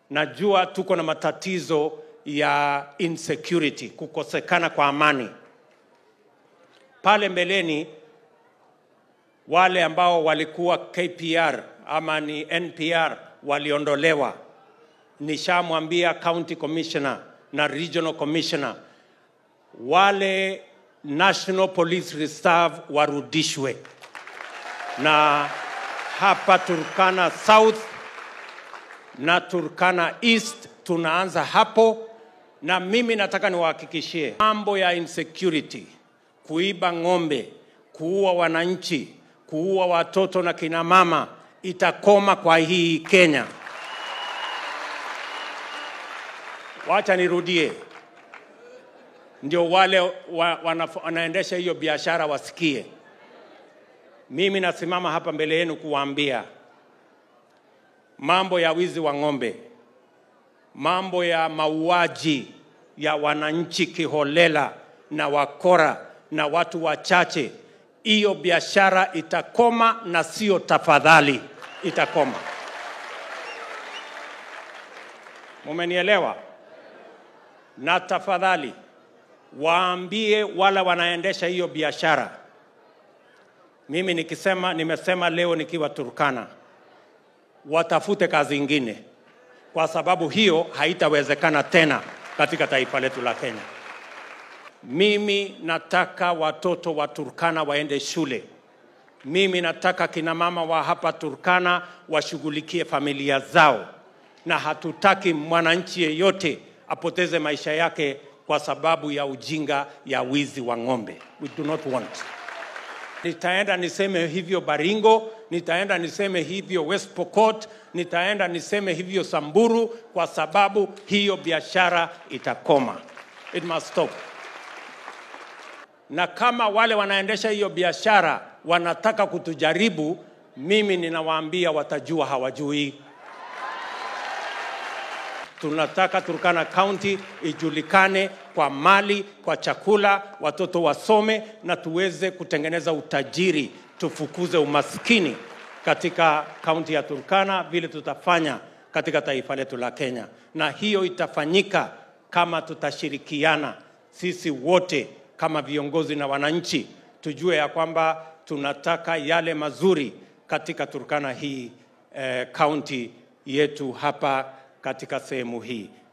Najua tuko na matatizo ya insecurity, kukosekana kwa amani. Pale mbeleni wale ambao walikuwa KPR ama ni NPR waliondolewa. Nishamwambia county commissioner na regional commissioner wale National Police Reserve warudishwe, na hapa Turkana South na Turkana East tunaanza hapo, na mimi nataka niwahakikishie mambo ya insecurity, kuiba ng'ombe, kuua wananchi, kuua watoto na kina mama itakoma kwa hii Kenya. Wacha nirudie, ndio wale wa, wana, wanaendesha hiyo biashara wasikie. Mimi nasimama hapa mbele yenu kuwaambia mambo ya wizi wa ng'ombe, mambo ya mauaji ya wananchi kiholela na wakora na watu wachache, hiyo biashara itakoma na sio tafadhali, itakoma. Mumenielewa? Na tafadhali waambie wala wanaendesha hiyo biashara. Mimi nikisema, nimesema leo nikiwa Turkana, watafute kazi ingine, kwa sababu hiyo haitawezekana tena katika taifa letu la Kenya. Mimi nataka watoto wa Turkana waende shule. Mimi nataka kina mama wa hapa Turkana washughulikie familia zao, na hatutaki mwananchi yeyote apoteze maisha yake kwa sababu ya ujinga ya wizi wa ng'ombe. We do not want. Nitaenda niseme hivyo Baringo, nitaenda niseme hivyo West Pokot, nitaenda niseme hivyo Samburu, kwa sababu hiyo biashara itakoma. It must stop. Na kama wale wanaendesha hiyo biashara wanataka kutujaribu, mimi ninawaambia watajua hawajui. Tunataka Turkana County ijulikane kwa mali, kwa chakula, watoto wasome na tuweze kutengeneza utajiri, tufukuze umaskini katika kaunti ya Turkana vile tutafanya katika taifa letu la Kenya, na hiyo itafanyika kama tutashirikiana sisi wote kama viongozi na wananchi, tujue ya kwamba tunataka yale mazuri katika Turkana hii kaunti eh, yetu hapa katika sehemu hii.